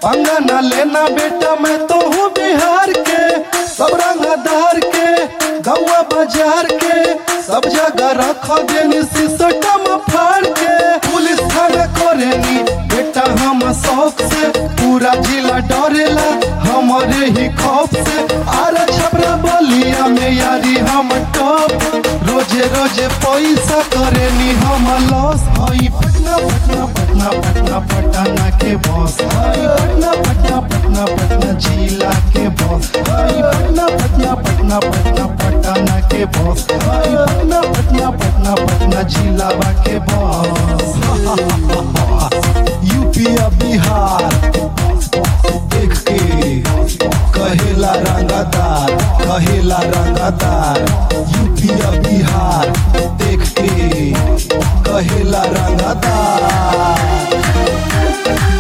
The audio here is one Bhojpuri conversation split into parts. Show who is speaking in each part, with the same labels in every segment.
Speaker 1: पंगा न लेना बेटा मैं तो हूँ बिहार के सब रंगदार के गौवा बाजार के सब जगह रख देनी सिसटम फाड़ के पुलिस थाना करेनी बेटा हम शौक से पूरा जिला डरेला हमारे ही खौफ से आर छपरा बलिया में यारी हम टॉप रोजे रोजे पैसा करेनी हम लॉस हई पटना पटना पटना पटना पटना के बॉस हई पटना पटना पटना पटना जिला के बॉस हई पटना पटना पटना पटना पटना के बॉस हई पटना पटना पटना पटना जिला के बॉस यूपी या बिहार देख के कहेला रंगादार कहेला रंगादार यूपी या बिहार देख के कहेला रंगादार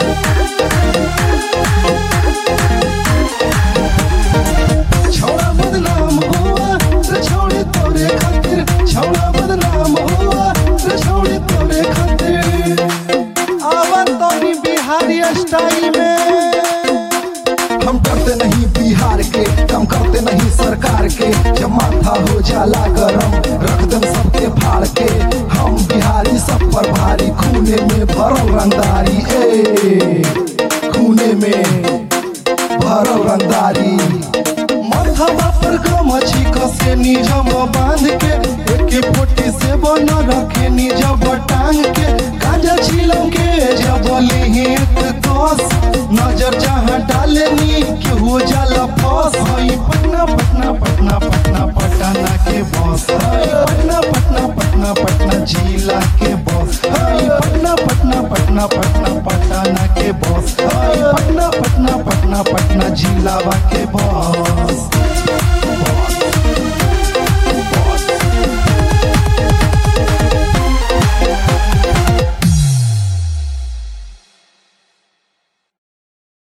Speaker 1: छौड़ा बदनाम हुआ रे छौड़ी तोरे खातिर छौड़ा बदनाम हुआ रे छौड़ी तोरे खातिर आवन तोनी बिहारी स्टाइल में हम डरते नहीं बिहार के कम करते नहीं सरकार के जब माथा हो जाला गरम रख दम सबके फाड़ के हम बिहारी सब पर भारी खूने में भरल रंगदारी ए खूने में भरल रंगदारी माथवा पर गमछी कसे निजम बांध के एके फोटी से बन रखे निजम टांग के गांजा छिलम के जब लिहित कस नजर जहाँ डाले नी के हो जाला फस हई पटना पटना पटना पटना पटना के बस हई पटना पटना पटना पटना जिला के बस हई पटना पटना पटना पटना पटना के बस हई पटना पटना पटना पटना जिला के बस